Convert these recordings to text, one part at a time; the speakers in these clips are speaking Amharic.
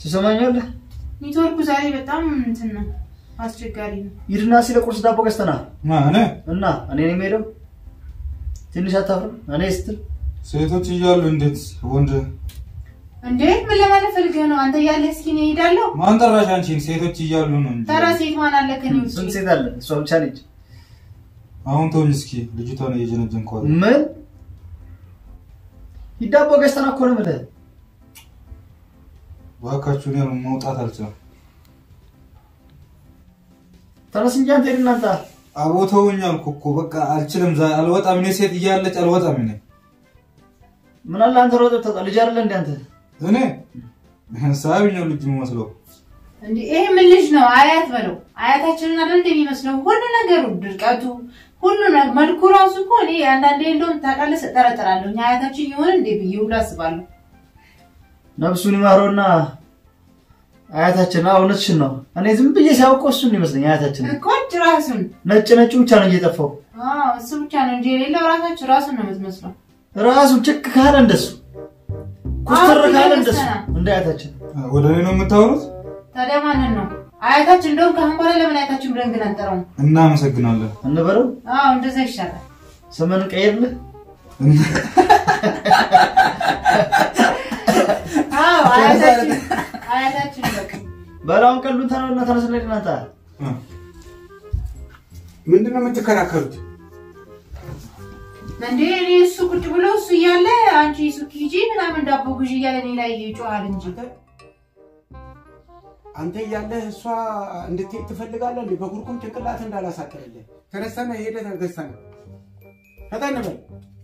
ትሰማኛለህ? ኔትወርኩ ዛሬ በጣም እንትን ነው፣ አስቸጋሪ ነው። ሂድና ሲለ ቁርስ ዳቦ ገዝተና ማን እና እኔ ነው የምሄደው። ትንሽ አታፍርም? እኔ ስትል ሴቶች እያሉ እንዴት ወንድ እንዴ ምን ለማለት ፈልገህ ነው? አንተ እያለህ እስኪ እኔ እሄዳለሁ። ማን ጠራሽ አንቺን? ሴቶች እያሉ ነው እንጂ ተራ ሴት ማን አለ ከኔ ውጭ? ስንት ሴት አለ? እሷ ብቻ ነች። አሁን ተውኝ እስኪ ልጅቷን እየጀነጀንኳት ምን ሂድ ዳቦ ገዝተና እኮ ነው የምልህ። እባካችሁ እኔ መውጣት አልችልም። ተነስ እንጂ አንተ ሂድ እናንተ አቦ ተውኝ አልኩ እኮ በቃ አልችልም። ዛ- አልወጣም። እኔ ሴት እያለች አልወጣም። እኔ ምን አለ አንተ ሮጥ ተጣ ልጅ አይደለ እንዴ አንተ? እኔ ሳቢኛው ልጅ የሚመስለው እንዴ ይሄ ምን ልጅ ነው? አያት በለው። አያታችንን አይደል እንደሚመስለው ሁሉ ነገሩ፣ ድርቀቱ፣ ሁሉ ነገር መልኩ ራሱ እኮ እኔ አንዳንዴ እንደውም ታውቃለህ እጠረጥራለሁ። እኛ አያታችን ይሆን እንዴ ብዬ ሁሉ አስባለሁ። ነፍሱን ይማረውና አያታችን አዎ እውነትሽን ነው። እኔ ዝም ብዬ ሲያውቀው እሱን ይመስለኝ አያታችን እኮ ራሱን ነጭ ነጩ ብቻ ነው እየጠፋው አዎ እሱ ብቻ ነው እንጂ የሌለው ራሳችሁ ራሱን ነው የምትመስለው። ራሱ ጭቅ ካለ እንደሱ ኩስትር አዎ፣ ካለ እንደሱ እየመሰለ። እንደ አያታችን ወደ እኔ ነው የምታወሩት? ታዲያ ማንን ነው አያታችን? እንደውም ከአሁን በኋላ ለምን አያታችን ብለን ግን አንጠራውም? እናመሰግናለን። እንበለው አዎ እንደዛ ይሻላል። ስምን ቀይርልህ አዎ አያታችን አያታችን በቃ በላውን ቀሉን ተነውና ተነስና ሂድ እናንተ ምንድን ነው የምትከራከሩት? እንዴ እኔ እሱ ቁጭ ብሎ እሱ እያለ አንቺ ሱቅ ሂጂ ምናምን ዳቦ ግዢ እያለ እኔ ላይ ይጮሃል እንጂ አንተ እያለህ እሷ እንድትሄድ ትፈልጋለህ እንዴ? በጉርኩም ጭንቅላት እንዳላሳቅልልህ ተነስተነ ሄደ ተገዝተነ ፈጠን በል።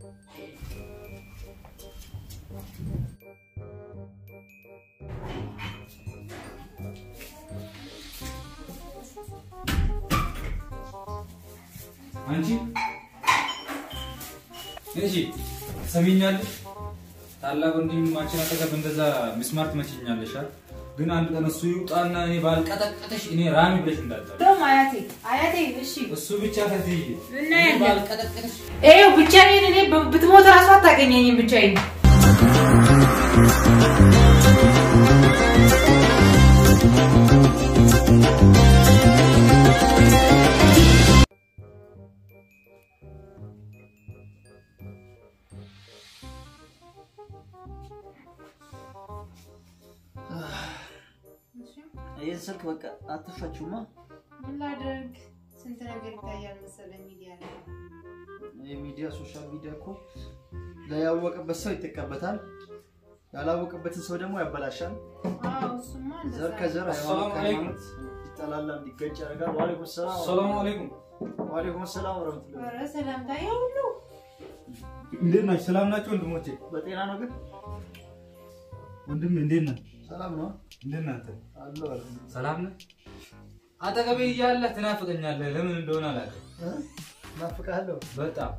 አንቺ እሺ ሰሚኛለሽ? ታላቅ ወንድማችን አጠገብ እንደዛ ሚስማር ትመችኛለሽ አይደል? ግን አንድ ቀን እሱ ይውጣና እኔ ባልቀጠቀጠሽ እኔ ራሚ ብለሽ እንዳትጠሪ። እንደውም አያቴ አያቴ እሺ እሱ ብቻ ከትይ እናያለን። ባልቀጠቀጠሽ ይኸው ብቻዬን እኔ ብ- ብትሞት እራሱ አታገኘኝም ብቻዬን ይህን ስልክ በቃ አትፋችሁማ። ምን ላድርግ ስንት ነገር ይታያል መሰለኝ ሚዲያ ላይ የሚዲያ ሶሻል ሚዲያ እኮ ያወቀበት ሰው ይጠቀምበታል፣ ያላወቀበትን ሰው ደግሞ ያበላሻል። አዎ እሱማ እንደዛ ዘር ከዘር ሃይማኖት አሰላሙ አለይኩም። ከሃይማኖት ይጠላላ፣ እንዲገጭ ያደርጋል። ዋሌኩም ሰላም ሰላም አለይኩም። ዋሌኩም ሰላም ወረህመቱላህ። ኧረ ሰላምታ ይኸው ሁሉ እንዴት ናችሁ? ሰላም ናቸው ወንድሞቼ? በጤና ነው ግን ወንድም እንዴት ነህ? ሰላም ነው እንዴት ነህ አንተ? አለው አለ ሰላም ነህ? አጠገቤ እያለህ ትናፍቀኛለህ። ለምን እንደሆነ አላውቅም። ናፍቃለሁ። በጣም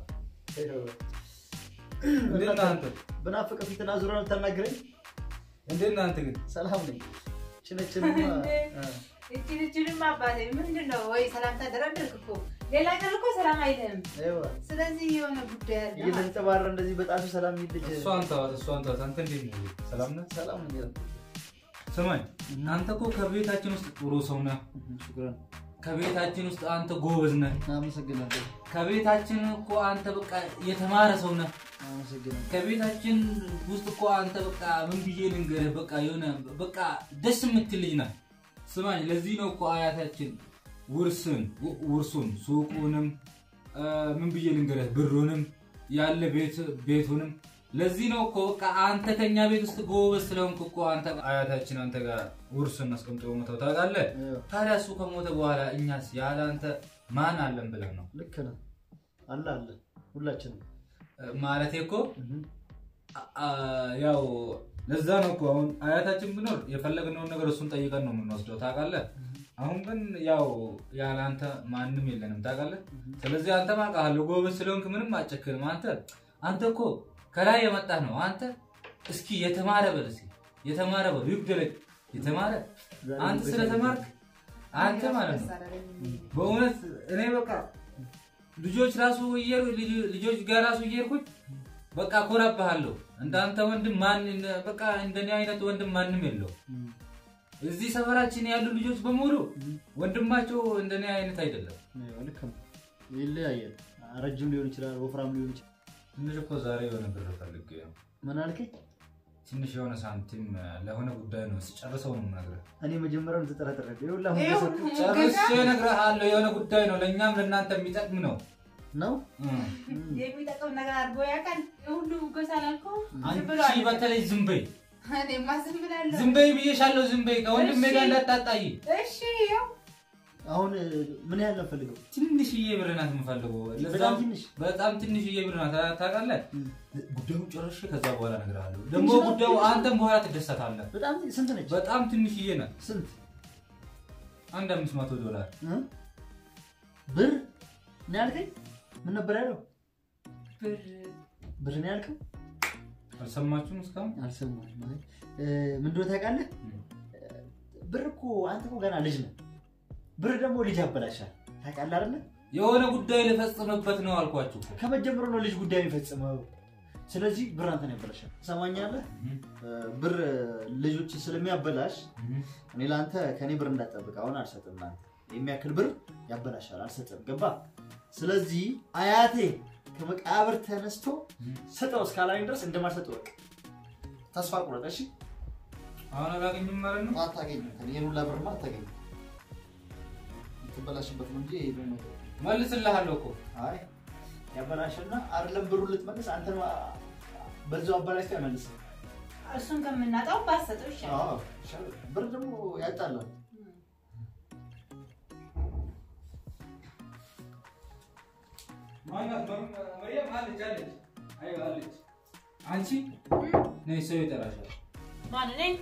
እንዴት ነህ አንተ? ብናፍቅ ፊትና ዙረ ነው የምታናግረኝ? እንዴት ነህ አንተ ግን? ሰላም ነኝ። ችነችንማ እችን እችንም አባቴ ምንድን ነው ወይ ሰላምታ ደረደርክ እኮ ሌላ ቀን እኮ ሰላም አይልህም ስለዚህ የሆነ ጉዳይ አለ እየተንጨባረ እንደዚህ በጣቱ ሰላም ይል ልጅ እሷን ተዋት፣ እሷን ተዋት። አንተ እንዴት ነህ? ሰላም ነህ? ሰላም ነኝ። ስማኝ፣ አንተ እኮ ከቤታችን ውስጥ ጥሩ ሰው ነህ። ሽኩራን ከቤታችን ውስጥ አንተ ጎበዝ ነህ። አመሰግናለሁ። ከቤታችን እኮ አንተ በቃ የተማረ ሰው ነህ። አመሰግናለሁ። ከቤታችን ውስጥ እኮ አንተ በቃ ምን ብዬ ልንገርህ፣ በቃ የሆነ በቃ ደስ የምትል ልጅ ነህ። ስማኝ፣ ለዚህ ነው እኮ አያታችን ውርስን ውርሱን ሱቁንም እ፣ ምን ብዬ ልንገርህ ብሩንም ያለ ቤት ቤቱንም ለዚህ ነው እኮ በቃ አንተ ከኛ ቤት ውስጥ ጎበዝ ስለሆንክ እኮ አንተ አያታችን አንተ ጋር ውርስን አስቀምጦ ሞተው ታውቃለህ። ታዲያ እሱ ከሞተ በኋላ እኛስ ያለ አንተ ማን አለን ብለን ነው ልክ ነህ። አለ አለ ሁላችንም እ፣ ማለቴ እኮ አ- አ- ያው ለዛ ነው እኮ አሁን አያታችን ብኖር የፈለግነውን ነገር እሱን ጠይቀን ነው የምንወስደው ታውቃለህ። አሁን ግን ያው ያለ አንተ ማንም የለንም ታውቃለህ። ስለዚህ አንተ ማውቃለሁ ጎበዝ ስለሆንክ ምንም አጨክንም። አንተ አንተ እኮ ከላይ የመጣህ ነው። አንተ እስኪ የተማረ በል እስኪ የተማረ በል ይብደለቅ የተማረ አንተ ስለተማርክ አንተ ማለት ነው በእውነት እኔ በቃ ልጆች ራሱ እየሄዱ ልጆች ጋር ራሱ እየሄድኩኝ በቃ ኮራብሃለሁ። እንዳንተ ወንድም ማን በቃ እንደኔ አይነት ወንድም ማንም የለው። እዚህ ሰፈራችን ያሉ ልጆች በሙሉ ወንድማቸው እንደኔ አይነት አይደለም። ልክ ነው። ይለያያል። ረጅም ሊሆን ይችላል፣ ወፍራም ሊሆን ይችላል። ትንሽ እኮ ዛሬ የሆነ ብር ፈልጌ ነው። ምን አልከኝ? ትንሽ የሆነ ሳንቲም ለሆነ ጉዳይ ነው። ስጨርሰው ነው የምነግርህ። እኔ መጀመሪያውን ተጠራጠረ ይሁላ ይኸው ጨርሼ እነግርሃለሁ። የሆነ ጉዳይ ነው፣ ለእኛም ለእናንተ የሚጠቅም ነው። ነው እም። የሚጠቅም ነገር አድርጎ ያውቃል። የሁሉ ጎሳ ላልከው ዝም አንቺ ብሏል። በተለይ ዝም በይ እኔማ ዝም ብላለሁ። ዝም በይ ብዬሻለሁ። ዝም በይ ከወንድሜ ጋር እሺ። እንዳታጣይ። እሺ ያው አሁን ምን ያህል ነው ፈልገው? ትንሽዬ ብር ናት የምፈልገው። በጣም ለዛም ትንሽ በጣም ትንሽዬ ብር ናት። ታውቃለህ? እም። ጉዳዩን ጨርሼ ከዛ በኋላ እነግርሃለሁ። ደግሞ ትንሽ ናት? ጉዳዩ አንተም በኋላ ትደሰታለህ። በጣም ስንት ነች? በጣም ትንሽዬ ናት። ስንት አንድ አምስት መቶ ዶላር እ? ብር ነው ያልከኝ? ምን ነበር ያለው? ብር ብር ነው ያልከው? አልሰማችሁም እስካሁን? አልሰማሁም። ማለት እ፣ ምን እንደሆነ ታውቃለህ? ብር እኮ አንተ እኮ ገና ልጅ ነህ። ብር ደግሞ ልጅ ያበላሻል። ታውቃለህ አይደለ? የሆነ ጉዳይ ልፈጽምበት ነው አልኳችሁ እኮ። ከመጀመሩ ነው ልጅ ጉዳይ የሚፈጽመው። ስለዚህ ብር አንተን ያበላሻል። ትሰማኛለህ? እ፣ ብር ልጆች ስለሚያበላሽ እኔ ለአንተ ከእኔ ብር እንዳትጠብቅ አሁን አልሰጥም። ለአንተ የሚያክል ብር ያበላሻል፣ አልሰጥም። ገባ? ስለዚህ አያቴ ከመቃብር ተነስቶ ስጠው እስካላኝ ድረስ እንደማልሰጠው በቃ ተስፋ ቁረጥ። እሺ? አሁን አላገኝም ማለት ነው። አታገኝም። ይህን ሁላ ብርማ አታገኝም። የምትበላሽበት ነው እንጂ ይሄ ደግሞ መልስልሃለሁ እኮ አይ ያበላሽና አይደለም ብሩ ልትመልስ አንተ በዛው አበላሽተህ አይመልስም። እሱን ከምናጣው ባሰጠው ይሻላል። አዎ፣ ይሻላል። ብር ደግሞ ያጣላል። ማናት? መርያም አለች አለች። አይ አለች። አንቺ ነይ ሰው ይጠራሻል። ማን ነኝ?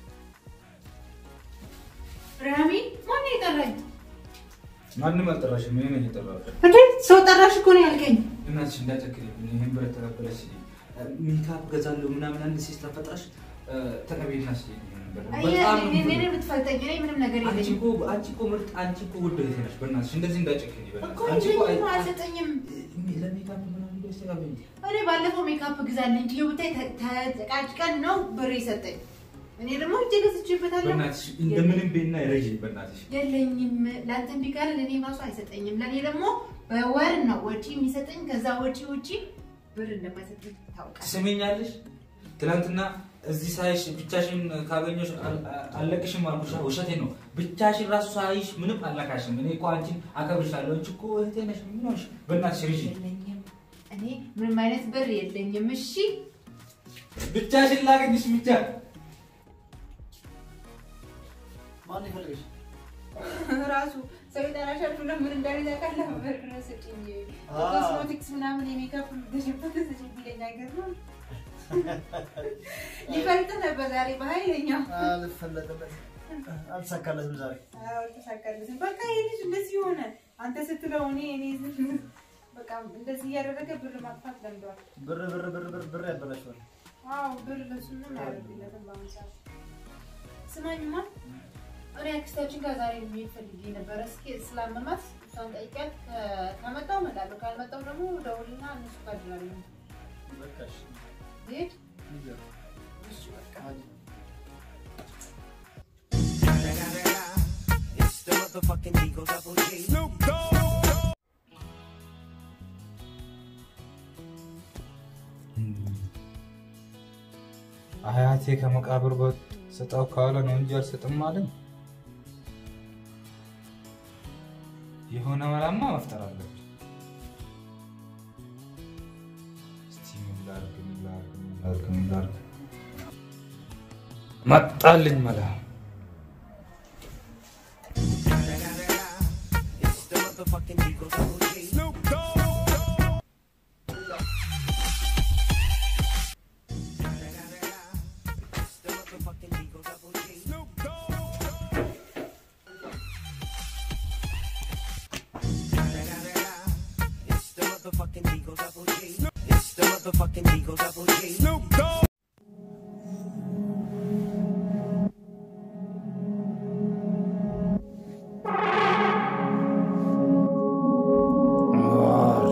ራሚ ማን የጠራኝ? ማንም አልጠራሽም። እኔ ነኝ የጠራሁት። እንዴ ሰው ጠራሽ እኮ ነው ያልከኝ። እናትሽ እንዳጨክልብኝ ይህን ብር ተቀበለሽ ሜካፕ ገዛለሁ ምናምን አንድ ሴት ስለፈጥራሽ ተቀቤና ስ በጣም እኔ የምትፈልጠኝ እኔ ምንም ነገር አንቺ የለኝም እኮ አንቺ እኮ ምርጥ አንቺ እኮ ውድ እህቴ ነሽ። በእናትሽ እንደዚህ እንዳጨክልኝ እኮ በእናትሽ አንቺ እኮ የለኝም፣ አይ- አልሰጠኝም። ለሜካፕ ምናምን ብለሽ ተቀበይኝ። እኔ ባለፈው ሜካፕ ግዛልኝ ብዬ ብታይ ተጨቃጭቀን ነው ብር የሰጠኝ። እኔ ደግሞ እጄ ገዝቼበታለሁ። በእናትሽ እንደምንም ቤና ረጅ በእናትሽ የለኝም ለአንተ ቢቀር ለእኔ ራሱ አይሰጠኝም። ለእኔ ደግሞ በወር ነው ወጪ የሚሰጠኝ። ከዛ ወጪ ውጪ ብር እንደማይሰጠኝ ታውቃለህ። ትሰሚኛለሽ? ትናንትና እዚህ ሳይሽ ብቻሽን ካገኘሽ አል- አልለቅሽም አልኩሽ። ውሸቴ ነው። ብቻሽን ራሱ ሳይሽ ምንም አልነካሽም። እኔ እኮ አንቺን አከብርሻለሁ። አንቺ እኮ እህቴ ነሽ። ምን ሆንሽ? በእናትሽ ርጂ። የለኝም እኔ ምንም አይነት ብር የለኝም። እሺ ብቻሽን ላገኝሽ ብቻ ማን ይፈልግሽ? ራሱ ሰው ይጠራሻል ብሎ ምን እንዳለ ታውቃለህ? ብር ስጪኝ ኮስሞቲክስ ምናምን የሜካፕ ገሽበት ስጪኝ ቢለኝ ነገር ነው። ሊፈልጥ ነበር ዛሬ በኃይለኛው አልፈለጠበትም፣ አልተሳካለትም ዛሬ። አልተሳካለትም። በቃ ይሄ ልጅ እንደዚህ ሆነ። አንተ ስትለው እኔ እኔ ዝም- በቃ እንደዚህ እያደረገ ብር ማጥፋት ለምደዋል። ብር ብር ብር ብር ብር ያበላሽዋል። አዎ ብር ለሱ ምንም አያደርግለትም በአሁኑ ሰዓት። ስማኝማ እኔ አክስታችን ጋር ዛሬ መሄድ ፈልጌ ነበረ። እስኪ ስላመማት እሷን ጠይቂያት። ከ- ከመጣሁ እመጣለሁ፣ ካልመጣሁ ደግሞ ደውልና እነሱ ጋር እድራለሁ። በቃ እሺ፣ ልሂድ? ይዘው። እሺ በቃ አይ፣ It's the motherfucking Eagle Double G. አያቴ ከመቃብር ስጠው ካለ ነው እንጂ አልሰጥም አለኝ። የሆነ መላማ መፍጠር አለብኝ። እስቲ ምን ላድርግ፣ ምን ላድርግ፣ ምን ላድርግ፣ ምን ላድርግ? መጣልኝ መላ። It's the motherfucking Eagle Double G. It's the motherfucking Eagle Double G. It's the motherfucking Eagle Double G. It's the motherfucking Eagle Double G. አንዋር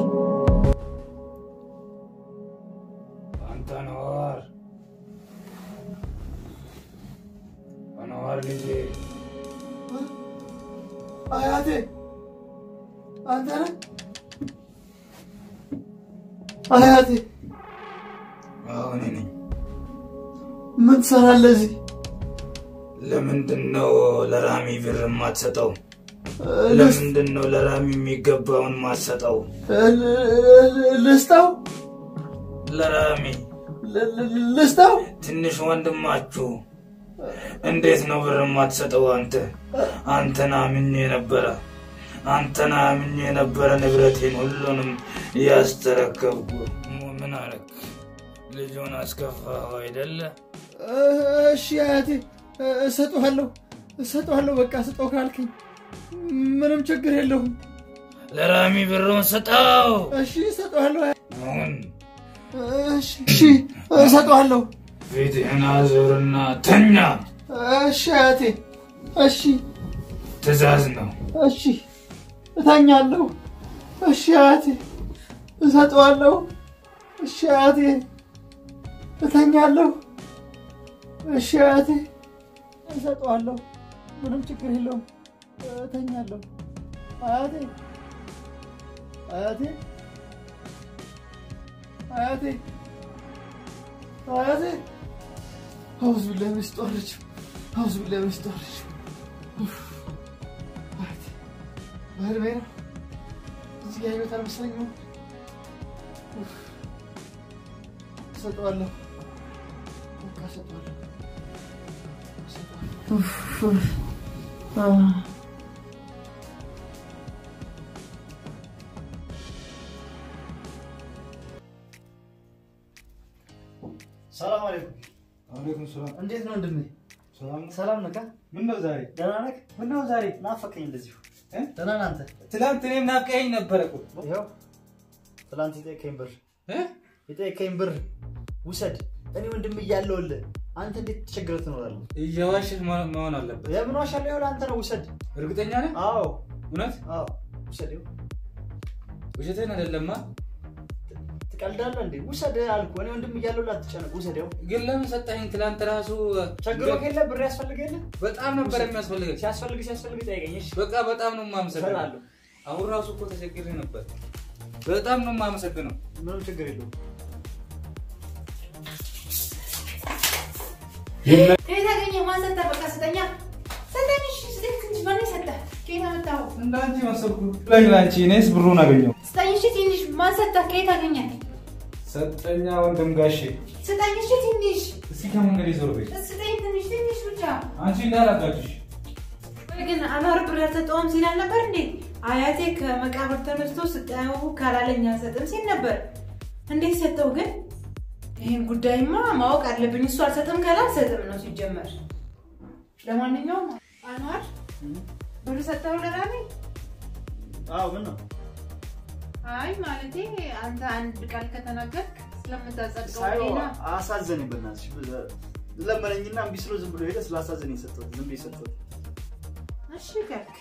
አንተ አንዋር አንዋር ማር ልጄ አያቴ አንተ ነህ? አያቴ አሁን ነኝ። ምን ትሰራለህ እዚህ? ለምንድን ነው ለራሚ ብር የማትሰጠው? ልስ- ለምንድን ነው ለራሚ የሚገባውን ማትሰጠው? ል- ልስጠው ለራሚ ል- ል- ልስጠው ትንሽ ወንድማችሁ እንዴት ነው ብር የማትሰጠው? አንተ አንተን አምኜ ነበረ አንተን አምኜ ነበረ ንብረቴን ሁሉንም ያስተረከብኩ። ምን አረግ? ልጁን አስከፋኸው አይደለ? እሺ አያቴ እሰጥሃለሁ እሰጥሃለሁ በቃ ስጠው ካልከኝ ምንም ችግር የለውም ለራሚ ብሩን ስጠው። እሺ እሰጥሃለሁ አሁን እሺ እሺ እሰጥሃለሁ ፊትህን አዙርና ተኛ። እሺ አያቴ እሺ ትእዛዝ ነው። እሺ እተኛለሁ እሺ አያቴ እሰጠዋለሁ እሺ አያቴ እተኛለሁ እሺ አያቴ እሰጠዋለሁ ምንም ችግር የለውም እተኛለሁ አያቴ አያቴ አያቴ አያቴ አውዝ ቢላሂ ሚነሽ ሸይጧን ረጂም አውዝ ቢላሂ ሚነሽ ሸይጧን ረጂም አያቴ በህልሜ ነው እዚህ ያየሁት አልመሰለኝም ኡፍ። እሰጠዋለሁ በቃ እሰጠዋለሁ እሰጠዋለሁ ኡፍ፣ ኡፍ። አ ሰላም አለይኩም። አለይኩም ሰላም። እንዴት ነው ወንድሜ? ሰላም ነው? ሰላም ነህ? ምን ነው ዛሬ? ደህና ነህ? ምን ነው ዛሬ? ናፈቀኝ እንደዚሁ። እ? ደህና ነህ አንተ? ትላንት እኔም ናፍቀኸኝ ነበረ እኮ። ይኸው ትላንት የጠየቀኝ ብር እ? የጠየቀኝ ብር ውሰድ። እኔ ወንድም እያለሁልህ አንተ እንዴት ተቸግረህ ትኖራለህ? እየዋሽህ መ- መሆን አለበት። የምን ዋሻለሁ? ይኸውልህ አንተ ነው ውሰድ። እርግጠኛ ነህ? አዎ እውነት አዎ ውሰድ። ይኸው ውሸትህን አይደለማ። ትቀልዳለህ እንዴ? ውሰድ አልኩህ። እኔ ወንድም እያለሁልህ አትጨነቅ። ውሰድ። ይኸው ግን ለምን ሰጠኸኝ? ትላንት ራሱ ቸግሮህ የለ ብር ያስፈልግህ የለ በጣም ነበር የሚያስፈልገኝ። ሲያስፈልግ ሲያስፈልግ ጠይቀኝ። እሺ በቃ በጣም ነው የማመሰግነው። እሰጥሃለሁ። አሁን ራሱ እኮ ተቸግሬ ነበር። በጣም ነው የማመሰግነው። ምንም ችግር የለውም። ከየት አገኘህ? ማን ሰጠህ? በቃ ስጠኛ። ስጠኝ፣ እሺ፣ ስጠኝ። ትንሽ ማን ሰጠህ? ከየት አመጣኸው? እንዳንቺ መሰልኩ ላይ ላንቺ እኔስ ብሩን አገኘው። ስጠኝ፣ እሺ፣ ትንሽ ማን ሰጠህ? ከየት አገኘህ? ሰጠኛ ወንድም ጋሼ። ስጠኝ፣ እሺ፣ ትንሽ እስኪ ከመንገድ ይዞር ቤት ስጠኝ፣ ትንሽ ትንሽ ብቻ። አንቺ እንዳላጋጭሽ ቆይ ግን አኗር ብር አልሰጠውም ሲል አልነበር እንዴ? አያቴ ከመቃብር ተነስቶ ስጠው ካላለኝ አልሰጥም ሲል ነበር። እንዴት ሰጠው ግን? ይህን ጉዳይማ ማወቅ አለብኝ። እሱ አልሰጥም ካለ አልሰጥም ነው ሲጀመር። ለማንኛውም አኗር ብር ሰጠው ለራኔ? አዎ ምን ነው አይ ማለቴ አንተ አንድ ቃል ከተናገርክ ስለምታጸድቀው ሳይሆን ሌላ አሳዘነኝ። በእናትሽ ለመነኝና እምቢ ስለው ዝም ብሎ ሄደ። ስላሳዘነኝ ሰጠሁት። ዝም ብዬ ሰጠሁት። እሺ ካልክ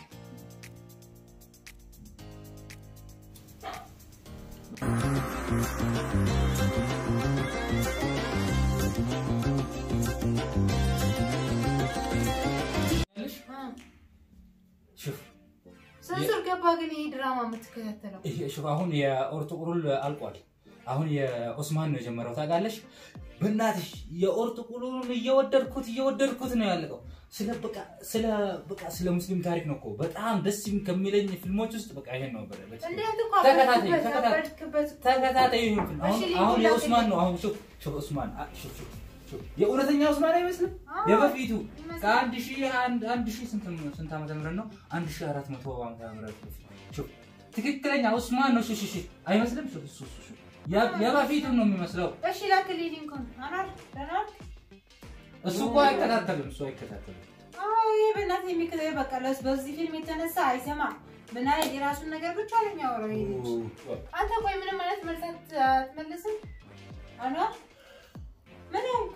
ሽፍ ሰንሱር ገባ። ግን ይሄ ድራማ የምትከታተለው ይሄ ሽፍ አሁን የኦርቶቁሩል አልቋል። አሁን የኦስማን ነው የጀመረው ታውቃለሽ። በእናትሽ የኦርቶቁሩል እየወደድኩት እየወደድኩት ነው ያለቀው። ስለ በቃ ስለ በቃ ስለ ሙስሊም ታሪክ ነው እኮ በጣም ደስ የሚ- ከሚለኝ ፊልሞች ውስጥ በቃ ይሄን ነው በለ በለ- እንዴት እኮ ተከታታይ አበድክበት ተከታታይ አበድክበት ተከታታይ ይሁን ፊልም። አሁን እሺ፣ ሊንኩን አሁን ላክልኝ። የኡስማን ነው አሁን ሹፍ ሹፍ ኡስማን አ- ሹፍ ሹፍ ሹፍ የእውነተኛ ኡስማን አይመስልም አዎ፣ የበፊቱ ይመስላል። ከአንድ ሺህ አንድ አንድ ሺህ ስንት ስንት ዓመተ ምህረት ነው አንድ ሺህ አራት መቶ ዓመተ ምህረት በፊት ሹፍ ትክክለኛ ኡስማን ነው ሹፍ ሹፍ ሹፍ አይመስልም ሹፍ ሹፍ ሹፍ ሹፍ ያ- የበፊቱን ነው የሚመስለው እሺ ላክልኝ ሊንኩን አኗር ደህና ዋልክ? እሱ እኮ አይከታተልም እሱ አይከታተልም አዎ ይሄ በእናትህ የሚከታተል በቃ ለስ- በዚህ ፊልም የተነሳ አይሰማም ምን አይነት የራሱን ነገር ብቻ ነው የሚያወራው ይሄ ልጅ አንተ ቆይ ምንም አይነት መልስ አት- አትመልስም አኗር ምን ሆንክ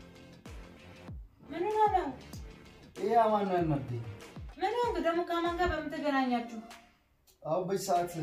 ምን ሆነህ ነው ይሄ አማን ነው ያናደኝ። ምን ሆንክ ደግሞ ከማን ጋር በምን ተገናኛችሁ አሁን በዚህ ሰዓት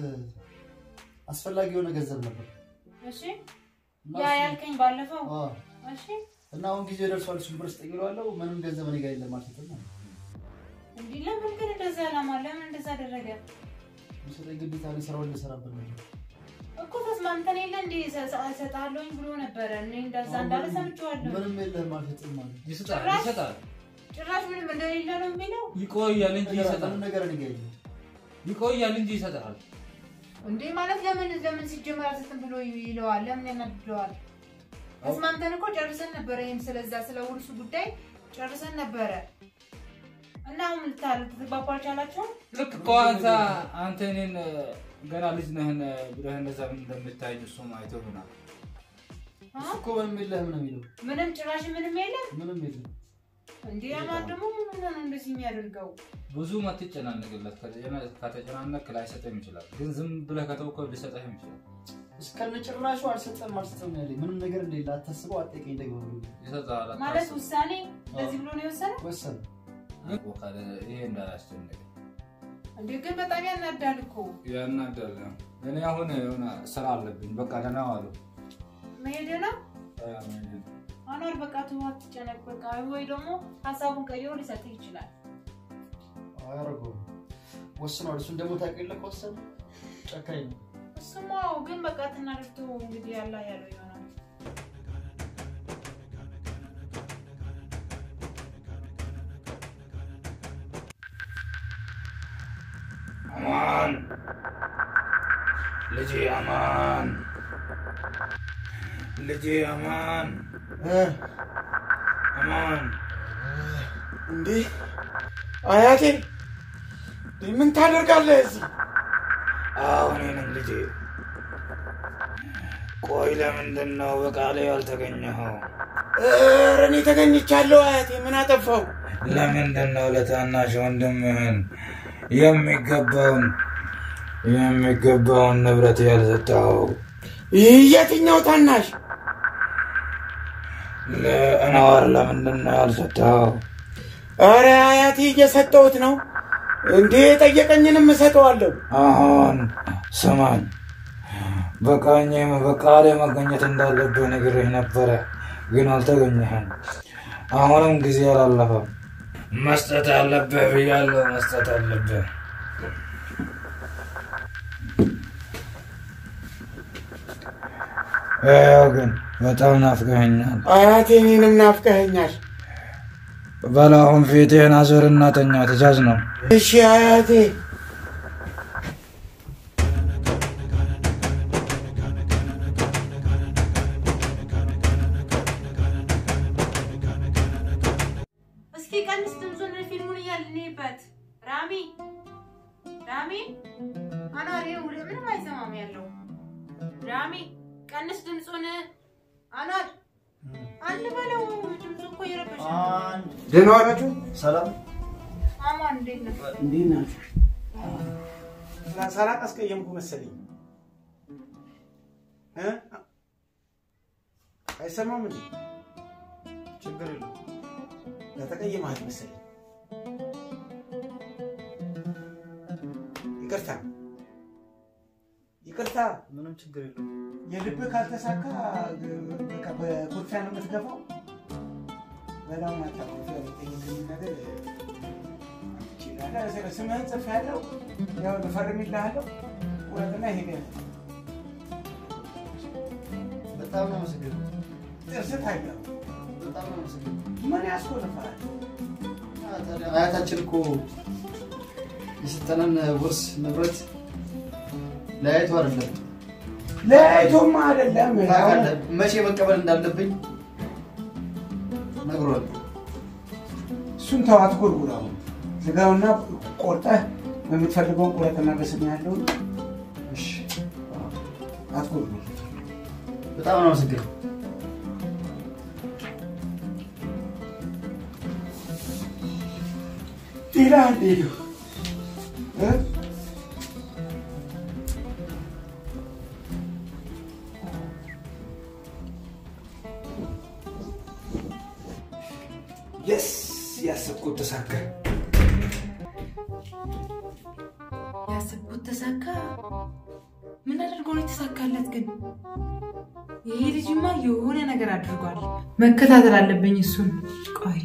አስፈላጊ የሆነ ገንዘብ ነበር። እሺ እና ያ እሱ- ያልከኝ ባለፈው አዎ፣ እሺ እና አሁን ጊዜው ደርሷል። እሱን ብር ስጠኝ እለዋለሁ። ምንም ገንዘብ እኔ ጋር የለም አልሰጥም ማለት ነው። እንዲህ ለምን ግን እንደዛ አላማ ለምን እንደዛ አደረገ የሚሰጠኝ ግዴታ እኔ ስራውን ልሰራበት ነው። እኮ ተስማምተን የለ እንዴ እሰጥሃለሁኝ ብሎ ነበረ እኔ እንደዛ እንዳለ ሰምቼዋለሁ ምንም የለህም አልሰጥም ማለት ነው። ይሰጣል ጭራሽ? ይሰጣል ጭራሽ ምንም እንደሌለ ነው የሚለው ይቆያል እንጂ ይሰጣል ምንም ነገር እኔ ጋር የለም። ይቆያል እንጂ ይሰጣል እንዴ ማለት ለምን ለምን ሲጀመር አልሰጥም ብሎ ይለዋል ለምን ያናድደዋል ተስማምተን እኮ ጨርሰን ነበረ ይህም ስለዛ ስለ ውርሱ ጉዳይ ጨርሰን ነበረ እና አሁን ልታ- ልትግባቡ አልቻላችሁም ልክ እኮ አንተ አንተ እኔን ገና ልጅ ነህን ብለህ እንደዛ እንደምታይኝ እሱም አይቶ ይሆናል አ? እሱ እኮ ምንም የለህም ነው የሚለው። ምንም ጭራሽ ምንም የለም ምንም የለም። እንዴ ያማን ደግሞ ምን ሆኖ ነው እንደዚህ የሚያደርገው ብዙ አትጨናነቅለት ከተጨና- ከተጨናነቅ ላይሰጥም ይችላል ግን ዝም ብለህ ከተውከው ሊሰጥህም ይችላል እስከነ ጭራሹ አልሰጠም አልሰጠም ነው ያለኝ። ምንም ነገር እንደሌለ አታስበው፣ አትጠይቀኝ ደግሞ ይሰጥሃል ማለት አታስብ። ውሳኔ እንደዚህ ብሎ ነው የወሰነው ወሰን ግን ካለ ይሄ እንዳያስጨንቅ እንዴ ግን በጣም ያናዳል እኮ ያናዳል እኔ አሁን የሆነ ስራ አለብኝ በቃ ደህና ዋሉ መሄድ ነው አኗር በቃ ተው አትጨነቅ በቃ ወይ ደግሞ ሀሳቡን ቀይሮ ሊሰጥህ ይችላል አያደርገውም። ወስኗል። እሱን ደግሞ ታውቂው የለ ከወሰነ ጨካኝ ነው። እሱማ አዎ፣ ግን በቃ ትናደርቶ እንግዲህ ያላ ያለው ይሆናል አማን ልጄ አማን ልጄ አማን አማን እንዴ አያቴ ምን ታደርጋለህ እዚህ? አሁኔንም ልጄ ቆይ ለምንድን ነው በቃሌ ያልተገኘኸው ኧረ እኔ ተገኝቻለሁ አያቴ። ምን አጠፋው? ለምንድን ነው ለታናሽ ወንድምህን የሚገባውን የሚገባውን ንብረት ያልሰጠኸው ይህ የትኛው ታናሽ? ለእናዋር ለምንድን ነው ያልሰጠኸው ኧረ አያቴ እየሰጠሁት ነው። እንዴ የጠየቀኝንም እሰጠዋለሁ። አሁን ስማኝ፣ በቃኝ በቃሌ መገኘት እንዳለብህ ነግሬህ ነበረ፣ ግን አልተገኘህም። አሁንም ጊዜ አላለፈም። መስጠት አለብህ ብያለሁ፣ መስጠት አለብህ። ያው ግን በጣም ናፍቀኸኛል። አያቴ እኔንም ናፍቀኸኛል። በል አሁን ፊትህን አዞርና ተኛ፣ ትእዛዝ ነው። እሺ አያቴ። እስኪ ቀንስ ድምፁን ፊልሙን እያልንበት ራሚ ራሚ አኗር ይኸው ወደ ምንም አይሰማም ያለው ራሚ ቀንስ ድምፁን አኗር አንድ በለው ድምፁ እኮ እየረበሸ ነው። አንድ ደህና ዋላችሁ? ሰላም አማን እንዴት ነው እንዴት ናችሁ? ሳላቅ አስቀየምኩ መሰለኝ እ? አይሰማም እንዴ? ችግር የለም። ለተቀየማት መሰለኝ። ይቅርታ ይቅርታ። ምንም ችግር የለም። የልብህ ካልተሳካ በቃ በኩርፊያ ነው የምትገፋው። በጣም አታኩርፊ። ያልጠየቅኝ ነገር ይችላል። ስምህን ጽፌያለሁ፣ ያው እፈርምልሃለሁ። ቁረጥና ሄደ በጣም ነው አመሰግናለሁ። ጥርስ ታየው። በጣም ነው አመሰግናለሁ። ምን ያስኮልፋል? አያታችን እኮ የሰጠነን ውርስ ንብረት ለያይቶ አይደለም ለያይቶማ አይደለም ታውቃለህ፣ መቼ መቀበል እንዳለብኝ ነግሯል። እሱን ተው፣ አትጎርጉር። አሁን ስጋውና ቆርጠህ በምትፈልገውን ቁረጥና በስም ያለውን እሺ፣ አትጎርጉር። በጣም ነው አመሰግናለሁ። ሌላ ሄዱ የስ ያሰብኩት ተሳካ። ያሰብኩት ተሳካ ምን አድርጎ ነው የተሳካለት ግን? ይሄ ልጅማ የሆነ ነገር አድርጓል። መከታተል አለብኝ እሱን። ቆይ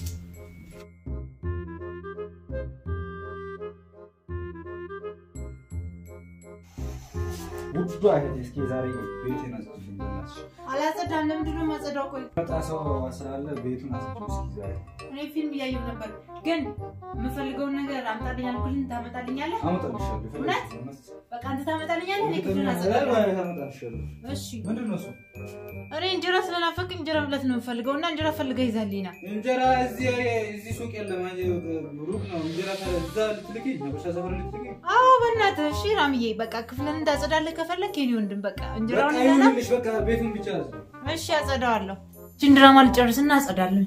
ውዷ እህቴ እስኪ ዛሬ ቤቴን አጽጅልኝ በእናትሽ። አላጸዳም። ለምንድን ነው የማጸዳው? ቆይ መጣ ሰው ስላለ ቤቱን አጽጅ እስኪ ዛሬ። እኔ ፊልም እያየሁ ነበር፣ ግን የምፈልገውን ነገር አምጣልኝ አልኩልኝ። ታመጣልኛለህ? አመጣልሻለሁ። እውነት? እውነት? በቃ አንተ ታመጣልኛለህ። እኔ ክፍሉን እርግጠኛ አጸዳለሁ። ነኝ? አመጣልሻለሁ። እሺ ምንድን ነው እሱ? እኔ እንጀራ ስለናፈቅ እንጀራ ብለት ነው የምፈልገው እና እንጀራ ፈልገህ ይዛልኝ ና። እንጀራ እዚህ እዚህ ሱቅ የለም። አይ ሩቅ ነው። እንጀራ እዛ ልትልኪኝ ነብሻ ሰፈር ልትልኪኝ አዎ በእናትህ እሺ ራምዬ፣ በቃ ክፍልን እንዳጸዳልህ ከፈለግ የኔ ወንድም በቃ በቃ እንጀራውን ይዘና ይሁንልሽ። በቃ ቤቱን ብቻ ያዝ። እሺ አጸዳዋለሁ። እችን ድራማ ልጨርስና አጸዳለሁ።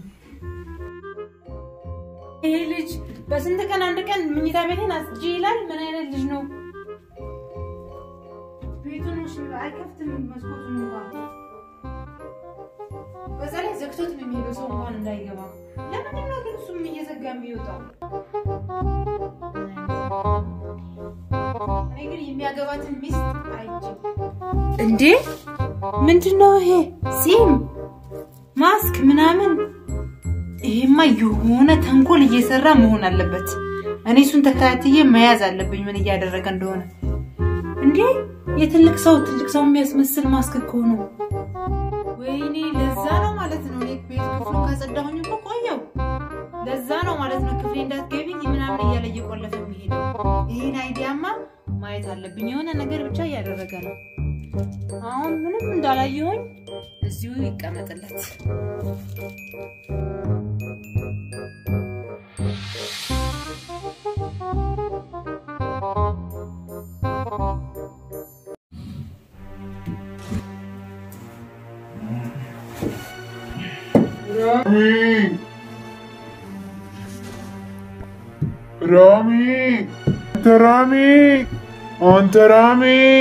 ይሄ ልጅ በስንት ቀን አንድ ቀን ምኝታ ቤቴን አጽጂ ይላል። ምን አይነት ልጅ ነው? ቤቱን እሺ አይከፍትም መስኮቱን እንኳን በዛ ላይ ዘግቶት ነው የሚሄደው ሰው እንኳን እንዳይገባ። ለምንድን ነው ግን እሱም እየዘጋ የሚወጣው? እኔ ግን የሚያገባትን ሚስት አይቼ እንዴ ምንድን ነው ይሄ? ጺም ማስክ ምናምን። ይሄማ የሆነ ተንኮል እየሰራ መሆን አለበት። እኔ እሱን ተከታትዬ መያዝ አለብኝ፣ ምን እያደረገ እንደሆነ። እንዴ የትልቅ ሰው ትልቅ ሰው የሚያስመስል ማስክ እኮ ነው። ወይኔ ለዛ ነው ማለት ነው። እኔ ቤት ክፍሉን ካጸዳሁኝ እኮ ቆየው። ለዛ ነው ማለት ነው ክፍሌ እንዳትገቢ ምናምን እያለ እየቆለፈ የሚሄደው። ይሄን አይዲያማ ማየት አለብኝ። የሆነ ነገር ብቻ እያደረገ ነው። አሁን ምንም እንዳላየሁኝ እዚሁ ይቀመጥለት። ራሚ አንተ ራሚ አንተ ራሚ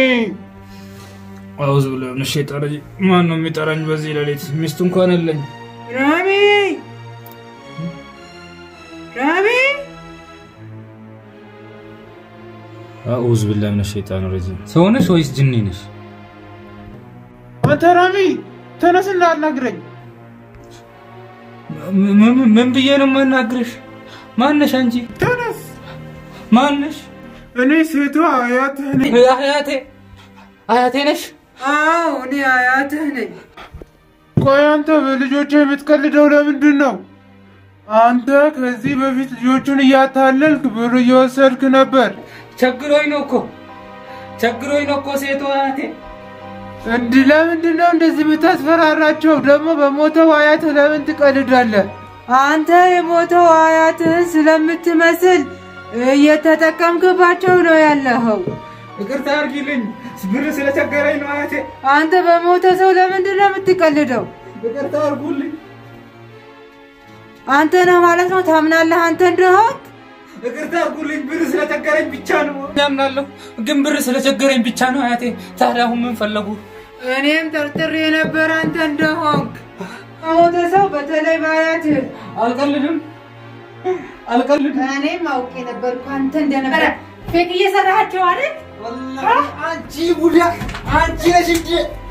አውዝ ብሎ ምን ሸይጣን ረጂ ማን ነው የሚጠራኝ በዚህ ሌሊት? ሚስት እንኳን የለኝ። ራሚ ራሚ አውዝ ብላ ምን ሸይጣን ረጂ ሰው ነሽ ወይስ ጅኒ ነሽ? አንተ ራሚ ተነስና አናግረኝ። ም- ም- ምን ብዬ ነው የማናግርሽ? ማነሽ አንቺ? ተነስ። ማነሽ? እኔ ሴቷ አያትህ ነኝ። አያቴ አያቴ ነሽ? አዎ እኔ አያትህ ነኝ። ቆይ አንተ በልጆች የምትቀልደው ለምንድን ነው? አንተ ከዚህ በፊት ልጆቹን እያታለልክ ብር እየወሰድክ ነበር። ቸግሮኝ ነው እኮ ቸግሮኝ ነው እኮ ሴቷ አያቴ። እንዲህ ለምንድን ነው እንደዚህ የምታስፈራራቸው? ደግሞ በሞተው አያትህ ለምን ትቀልዳለህ? አንተ የሞተው አያትህን ስለምትመስል እየተጠቀምክባቸው ነው ያለኸው። ይቅርታ አድርጊልኝ፣ ብር ስለቸገረኝ ነው አያቴ። አንተ በሞተ ሰው ለምንድን ነው የምትቀልደው? ይቅርታ አድርጉልኝ። አንተ ነህ ማለት ነው። ታምናለህ አንተ እንደሆንክ? ይቅርታ አድርጉልኝ። ብር ስለቸገረኝ ብቻ ነው ያምናለሁ፣ ግን ብር ስለቸገረኝ ብቻ ነው አያቴ። ታዲያ አሁን ምን ፈለጉ? እኔም ጠርጥሬ የነበረ አንተ እንደሆንክ። ከሞተ ሰው በተለይ በአያትህ አልቀልድም፣ አልቀልድም። እኔም አውቄ ነበርኩ አንተ እንደነበረ ፌክ እየሰራሃቸው አይደል? አንቺ ቡዳ አንቺ ነሽ እንጂ